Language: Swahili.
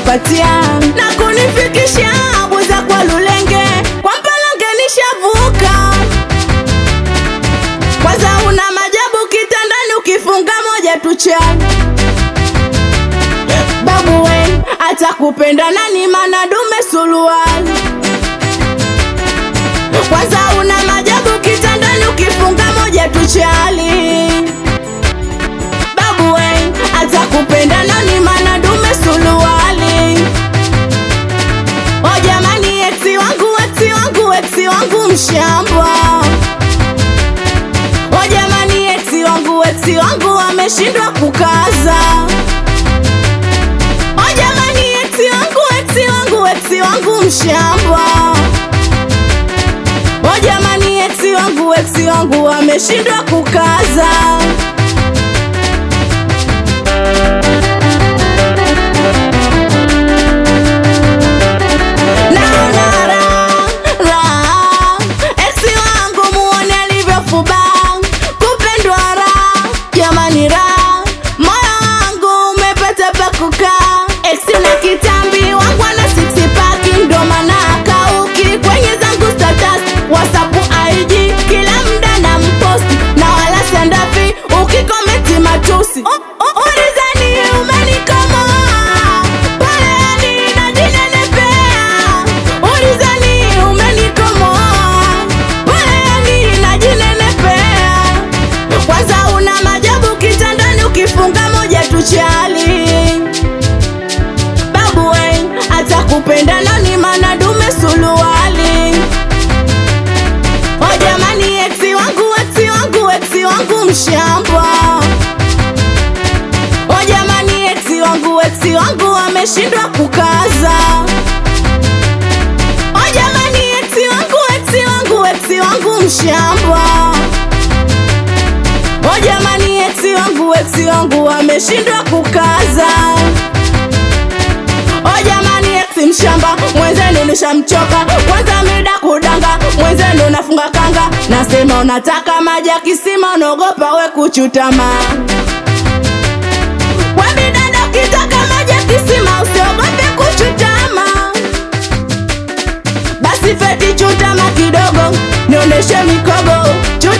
kunipatia na kunifikisha Buza kwa Lulenge, kwa Mpalonge nishavuka. Kwanza una majabu kitandani, ukifunga moja tu chai babu we atakupenda nani? Mana dume suruali. Kwanza una majabu kitandani, ukifunga moja tu chali babu we atakupenda nani? Mana dume suruali. O jamani, eksi wangu, eksi wangu, eksi wangu mshamba. O jamani, eksi wangu, eksi wangu ameshindwa kukaza. O jamani, eksi wangu, eksi wangu, eksi wangu mshamba. O jamani, eksi wangu, eksi wangu ameshindwa kukaza. Naona raha, raha. Eksi wangu muone alivyofuba, kupendwa raha, jamani raha, moyo wangu umepata pa kukaa. Eksi na kitambi wangu ana six pack, ndo maana akauki kwenye zangu status, WhatsApp, IG, kila muda na mposti na wala sandafi, ukikomenti matusi U- u- ulizani umenikomoa pale najinenepea ulizani umenikomoa pale najinenepea kwanza una majabu kitandani ukifunga moja tu chali babu we atakupenda nani mana dume suluwali o jamani eksi wangu eksi wangu eksi wangu mshamba o jamani eksi wangu eksi wangu ameshindwa kukaza o jamani eksi wangu eksi wangu eksi wangu mshamba o jamani eksi wangu eksi wangu ameshindwa kukaza o jamani eksi mshamba mwenzenu nishamchoka kwanza mida kudanga mwenzenu nafunga kanga nasema unataka maji ya kisima unaogopa we kuchutama Wewe dada ukitaka maji ya kisima usiogope kuchutama. Basi feti chutama kidogo, nionyeshe mikogo.